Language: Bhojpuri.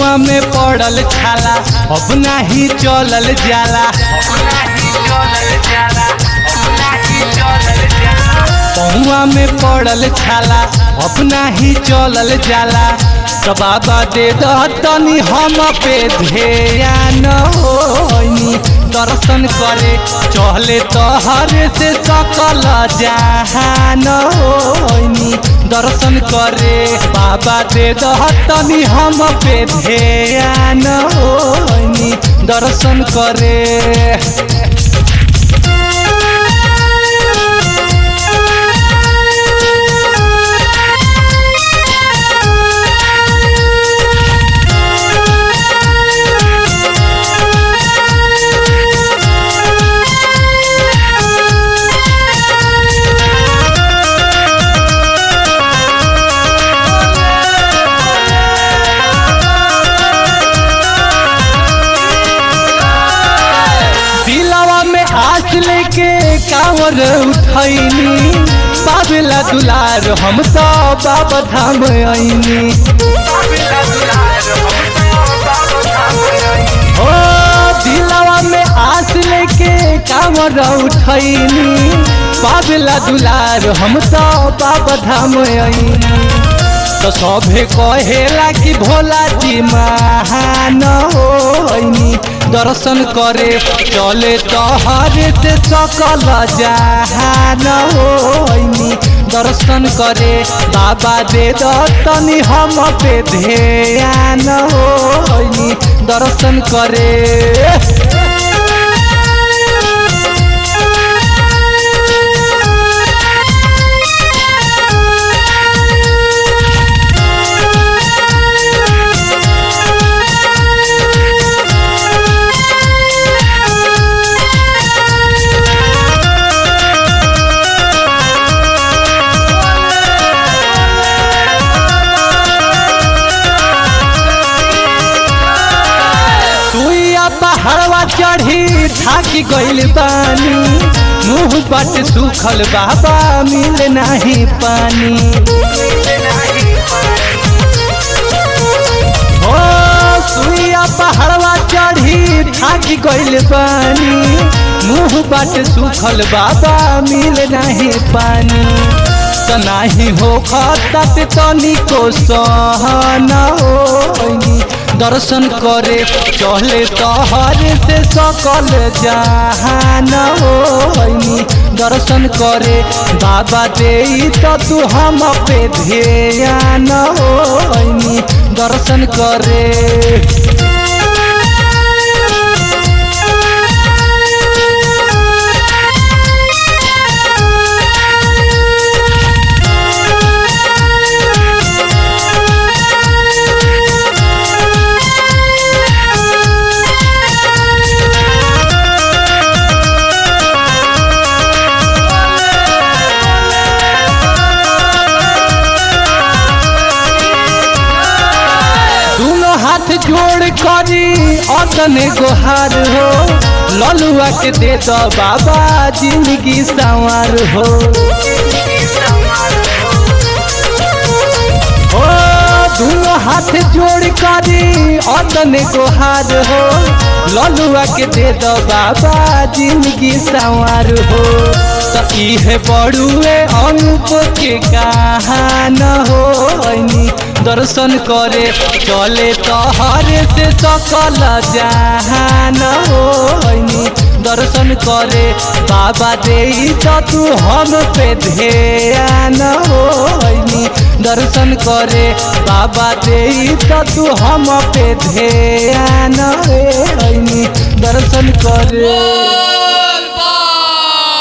पौआ में पड़ल छाला अब नाही चलल जाला पौआ में पड़ल छाला अब नाही चलल जाला तो बाबा दे दतनी हम पे ध्यान होनी दर्शन करे चले तहर से सकल जहान होनी दर्शन करे बाबा दे दतनी हम पे ध्यान होनी दर्शन करे दिलवा में आस लेके कांवर उठैनी बाबला दुलार हम तो बाबा धाम आईनी ओ दिलवा में आस लेके कांवर उठैनी बाबला दुलार हम तो बाबा धाम आईनी तो सभे कहेला कि भोला जी महान होइनी दर्शन करे चले तहर से सकल जहान होइनी दर्शन करे बाबा दे दतनी हम पे ध्यान होइनी दर्शन करे सुइया पहाड़वा चढ़ी ढाकी गइल बानी मुंह बट सुखल बाबा मिल नाही पानी ओ सुइया पहाड़वा चढ़ी ढाकी गइल बानी मुंह बट सुखल बाबा मिल नाही पानी त नाही हो खतत तनिको सहन होइनी दर्शन करे चले तहर से सकल जहान होइनी दर्शन करे बाबा दे तो तू हम पे ध्यान होइनी दर्शन करे दोनों हाथ जोड़ करी अतने गोहार हो ललुआ के दे दो बाबा जिंदगी संवार हो ओ दोनों हाथ जोड़ करी अतने गोहार हो ललुआ के दे दो बाबा जिंदगी संवार हो तो इहे बड़ुए अनूप के कहान होइनी दर्शन करे चले तहर से सकल जहान होइनी दर्शन करे बाबा दे तो तू हम पे ध्यान होइनी दर्शन करे बाबा दे तो तू हम पे ध्यान होइनी दर्शन करे